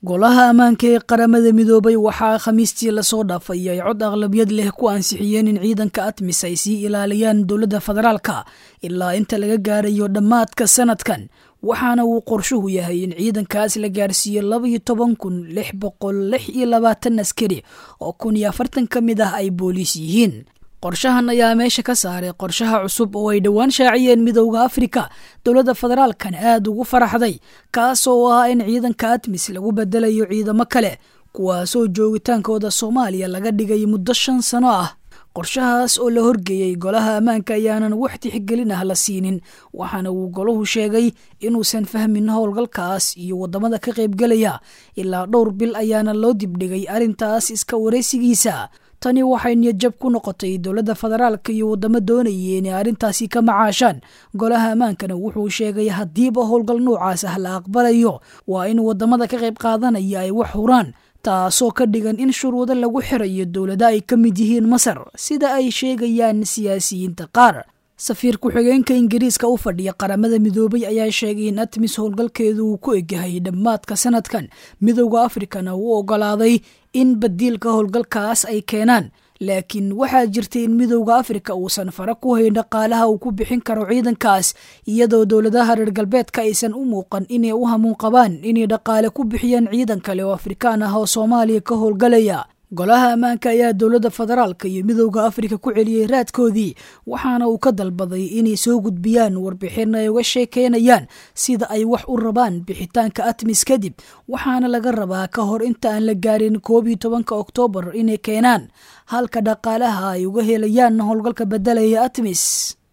golaha ammaanka ee qaramada midoobay waxaa khamiistii lasoo dhaafay ay cod aqlabiyad leh ku ansixiyeen in ciidanka atmis ay sii ilaaliyaan dowladda federaalka ilaa inta laga gaarayo dhammaadka sanadkan waxaana uu qorshuhu yahay in ciidankaas la gaarsiiyo labaiyo toban kun lix boqol lix iyo labaatan askari oo kun iyo afartan ka mid ah ay booliis yihiin qorshahan ayaa meesha ka saaray qorshaha cusub oo ay dhowaan shaaciyeen midowda afrika dowladda federaalkan aada ugu faraxday kaas oo ah in ciidanka atmis lagu bedelayo ciidamo kale kuwaasoo joogitaankooda soomaaliya laga dhigay muddo shan sano ah qorshahaas oo la horgeeyey golaha ammaanka ayaanan wax tixgelin ah la siinin waxaana uu golahu sheegay inuusan fahmin howlgalkaas iyo waddamada ka qaybgelaya ilaa dhowr bil ayaana loo dibdhigay arrintaas iska waraysigiisa tani waxay niyadjab ku noqotay dowladda federaalka iyo waddamo doonayay inay arrintaasi ka macaashaan golaha ammaankana wuxuu sheegay haddiiba howlgal noocaas ah la aqbalayo waa in waddamada ka qayb qaadanaya ay wax huraan taasoo ka dhigan in shuruudo lagu xirayo dowlada ay ka mid yihiin masar sida ay sheegayaan siyaasiyiinta qaar safiir ku-xigeenka ingiriiska u fadhiya qaramada midoobay ayaa sheegay in atmis howlgalkeedu uu ku egyahay dhammaadka sanadkan midowda afrikana uu ogolaaday in badiilka howlgalkaas ay keenaan laakiin waxaa jirtay in midowda afrika uusan fara ku hayn dhaqaalaha uu ku bixin karo ciidankaas iyadoo dowladaha reer galbeedka aysan u muuqan inay u hamuun qabaan inay dhaqaale ku bixiyaan ciidan kale oo afrikaan ah oo soomaaliya ka howlgalaya golaha ammaanka ayaa dowladda federaalka iyo midowda afrika ku celiyey raadkoodii waxaana uu ka dalbaday inay soo gudbiyaan warbixin ay uga sheekeynayaan sida ay wax u rabaan bixitaanka atmis kadib waxaana laga rabaa ka hor inta aan la gaarin koob iyo tobanka oktoobar inay keenaan halka dhaqaalaha ay uga helayaan howlgalka bedelaya atmis